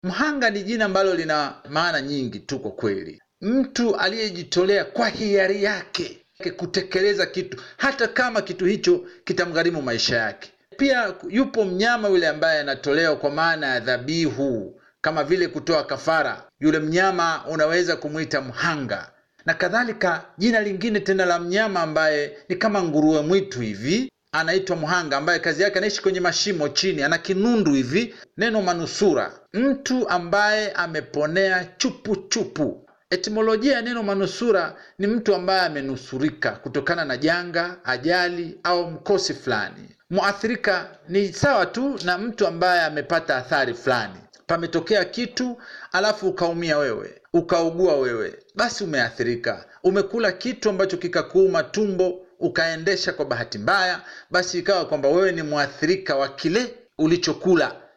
Mhanga ni jina ambalo lina maana nyingi tu kwa kweli, mtu aliyejitolea kwa hiari yake kutekeleza kitu hata kama kitu hicho kitamgharimu maisha yake. Pia yupo mnyama yule ambaye anatolewa kwa maana ya dhabihu, kama vile kutoa kafara. Yule mnyama unaweza kumwita mhanga na kadhalika. Jina lingine tena la mnyama ambaye ni kama nguruwe mwitu hivi anaitwa mhanga, ambaye kazi yake anaishi kwenye mashimo chini, ana kinundu hivi. Neno manusura, mtu ambaye ameponea chupu chupu. Etimolojia ya neno manusura ni mtu ambaye amenusurika kutokana na janga, ajali au mkosi fulani. Muathirika ni sawa tu na mtu ambaye amepata athari fulani. Pametokea kitu alafu ukaumia wewe, ukaugua wewe, basi umeathirika. Umekula kitu ambacho kikakuuma tumbo, ukaendesha kwa bahati mbaya, basi ikawa kwamba wewe ni mwathirika wa kile ulichokula.